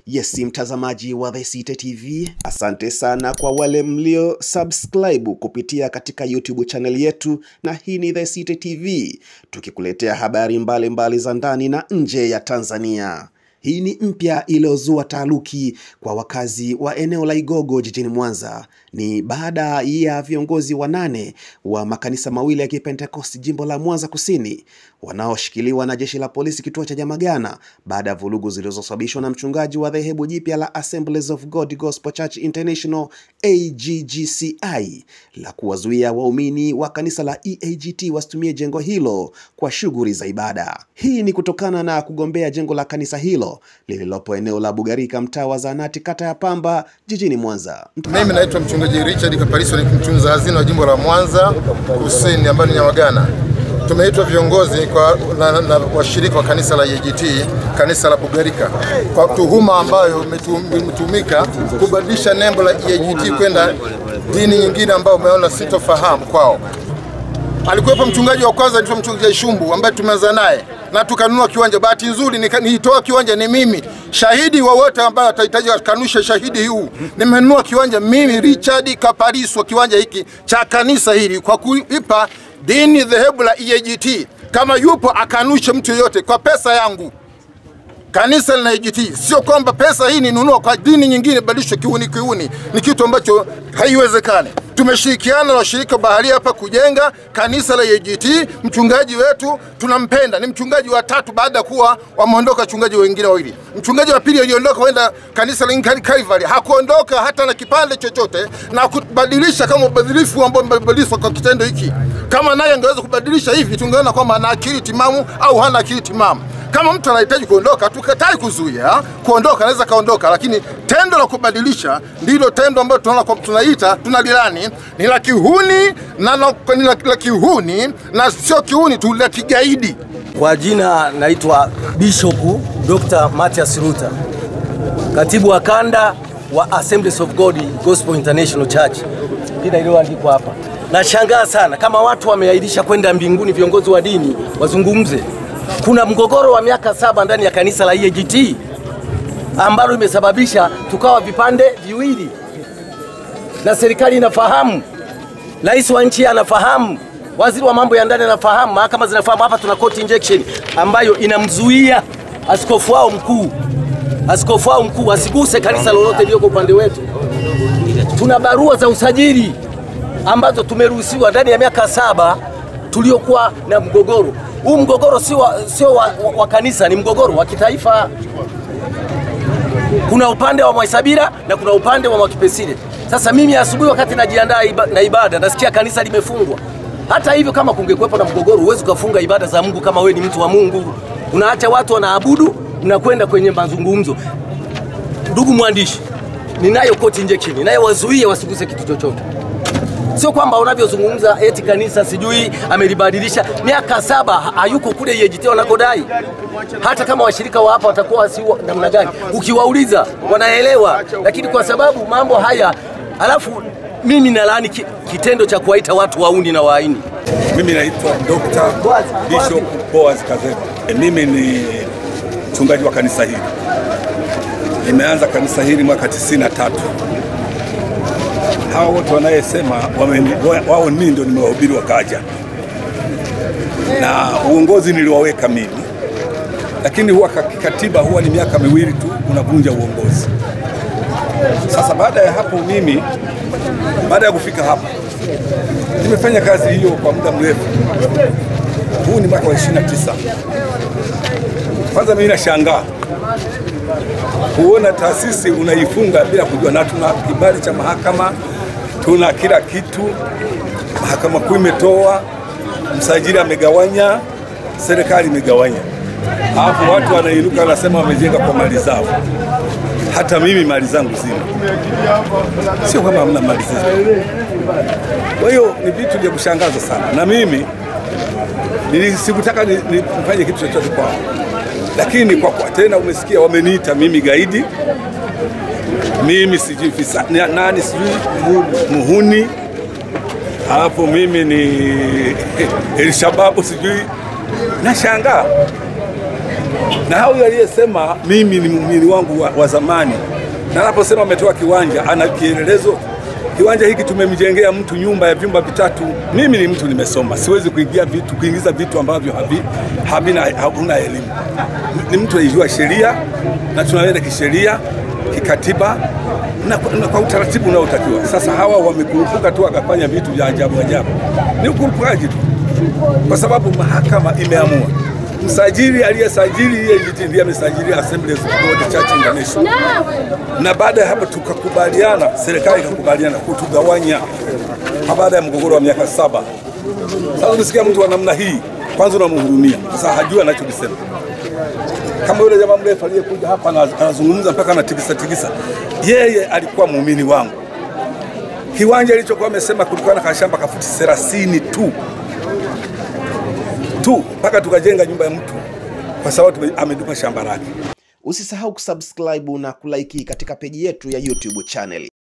Yes, mtazamaji wa The City TV, asante sana kwa wale mlio subscribe kupitia katika YouTube channel yetu, na hii ni The City TV tukikuletea habari mbalimbali mbali za ndani na nje ya Tanzania. Hii ni mpya iliyozua taharuki kwa wakazi wa eneo la Igogo jijini Mwanza. Ni baada ya viongozi wanane wa makanisa mawili ya Kipentekosti jimbo la Mwanza Kusini wanaoshikiliwa na jeshi la polisi kituo cha Nyamagana baada ya vurugu zilizosababishwa na mchungaji wa dhehebu jipya la Assemblies of God Gospel Church International AGGCI la kuwazuia waumini wa kanisa la EAGT wasitumie jengo hilo kwa shughuli za ibada. Hii ni kutokana na kugombea jengo la kanisa hilo lililopo eneo la Bugarika, mtaa wa Zanati, kata ya Pamba, jijini Mwanza. Mimi naitwa mchungaji Richard Kapariso, ni mtunza hazina wa jimbo la Mwanza Kusini ambayo ni Nyamagana. Tumeitwa viongozi kwa, na, na washirika wa kanisa la EAGT kanisa la Bugarika kwa tuhuma ambayo imetumika kubadilisha nembo la EAGT kwenda dini nyingine ambayo umeona sitofahamu kwao. Alikuwepo mchungaji wa kwanza anaitwa mchungaji Shumbu ambaye tumeanza naye na tukanunua kiwanja. Bahati nzuri nilitoa kiwanja ni mimi, shahidi wowote ambaye atahitaji kanusha shahidi huu, nimenunua kiwanja mimi Richard Kapariso, kiwanja hiki cha kanisa hili kwa kuipa dini dhehebu la EAGT. Kama yupo akanushe mtu yoyote kwa pesa yangu kanisa lina EAGT, sio kwamba pesa hii ninunua kwa dini nyingine badilishwe kiuni kiuni. Ni kitu ambacho haiwezekani. Tumeshirikiana na washirika baharia hapa kujenga kanisa la EAGT. Mchungaji wetu tunampenda, ni mchungaji wa tatu baada ya kuwa wameondoka wachungaji wengine wawili. Mchungaji wa pili aliondoka kwenda kanisa la Calvary, hakuondoka hata na kipande chochote na kubadilisha kama ubadhilifu ambao umebadilishwa kwa kitendo hiki. Kama naye angeweza kubadilisha hivi, tungeona kwamba ana akili timamu au hana akili timamu. Kama mtu anahitaji kuondoka, tukatai kuzuia kuondoka, anaweza kaondoka, lakini tendo la kubadilisha ndilo tendo ambalo tunaona kwa tunaita tunalilani ni la kihuni na ni la, la kihuni na sio kihuni tu, la kigaidi. Kwa jina naitwa Bishop Dr. Mathias Ruta, katibu wa kanda wa Assemblies of God Gospel International Church, jina iliyoandikwa hapa. Nashangaa sana kama watu wameahirisha kwenda mbinguni, viongozi wa dini wazungumze kuna mgogoro wa miaka saba ndani ya kanisa la EAGT ambalo imesababisha tukawa vipande viwili, na serikali inafahamu, rais wa nchi anafahamu, waziri wa mambo ya ndani anafahamu, mahakama zinafahamu. Hapa tuna court injection ambayo inamzuia askofu wao mkuu, askofu wao mkuu asiguse kanisa lolote lililoko upande wetu. Tuna barua za usajili ambazo tumeruhusiwa ndani ya miaka saba tuliokuwa na mgogoro huu mgogoro sio wa, sio wa, wa, wa kanisa, ni mgogoro wa kitaifa. Kuna upande wa Mwaisabira na kuna upande wa Mwakipesile. Sasa mimi asubuhi wakati najiandaa iba, na ibada nasikia kanisa limefungwa. Hata hivyo, kama kungekuwepo na mgogoro, huwezi ukafunga ibada za Mungu kama we ni mtu wa Mungu. Unaacha watu wanaabudu, mnakwenda kwenye mazungumzo. Ndugu mwandishi, ninayo court injection inayowazuia wasiguse kitu chochote sio kwamba unavyozungumza eti kanisa sijui amelibadilisha. Miaka saba hayuko kule EAGT wanakodai. Hata kama washirika wa hapa watakuwa si namna gani, ukiwauliza wanaelewa, lakini kwa sababu mambo haya, alafu mimi nalaani kitendo cha kuwaita watu wauni na waaini. Mimi naitwa Dr. Bishop Boaz Kazeba. E, mimi ni mchungaji wa kanisa hili. Nimeanza kanisa hili mwaka 93 hawa wote wanayesema wao mimi ndio nimewahubiri wakaja, na uongozi niliwaweka mimi, lakini huwa katiba huwa ni miaka miwili tu unavunja uongozi. Sasa baada ya hapo, mimi baada ya kufika hapa nimefanya kazi hiyo kwa muda mrefu. Huu ni mwaka wa 29. Kwanza mimi nashangaa kuona taasisi unaifunga bila kujua, na tuna kibali cha mahakama, tuna kila kitu. Mahakama Kuu imetoa, msajili amegawanya, serikali imegawanya, alafu watu wanainuka wanasema wamejenga kwa mali zao. Hata mimi mali zangu zina, sio kama hamna mali zina. Kwa hiyo ni vitu vya kushangaza sana, na mimi sikutaka nifanye kitu chochote kwao lakini kwa kwa tena umesikia wameniita mimi gaidi, mimi sijui fisa nani sijui muhuni, hapo mimi ni Elshababu sijui. Nashangaa na huyo aliyesema mimi ni muumini wangu wa, wa zamani, na anaposema ametoa kiwanja, ana kielelezo. Kiwanja hiki tumemjengea mtu nyumba ya vyumba vitatu. Mimi ni mtu nimesoma, siwezi kuingia vitu, kuingiza vitu ambavyo havi, havina, hakuna elimu. Ni mtu aijua sheria na tunaenda kisheria, kikatiba na, na kwa utaratibu unaotakiwa. Sasa hawa wamekurupuka tu wakafanya vitu vya ajabu ajabu, ni ukurupukaji tu, kwa sababu mahakama imeamua msajili aliyesajili EAGT ndiye amesajili Assemblies of God Church International, na baada ya hapo tukakubaliana, serikali ikakubaliana kutugawanya kwa baada ya mgogoro wa miaka saba. Sasa ukisikia mtu wa namna hii, kwanza unamhurumia, sasa hajui anachokisema. Kama yule jamaa mrefu aliyekuja hapa ana- anazungumza mpaka anatikisa tikisa, yeye alikuwa muumini wangu. Kiwanja ilichokuwa amesema kulikuwa na kashamba kafuti 30 tu tu mpaka tukajenga nyumba ya mtu kwa sababu tume- ametupa shamba lake. Usisahau kusubscribe na kulike katika peji yetu ya YouTube channel.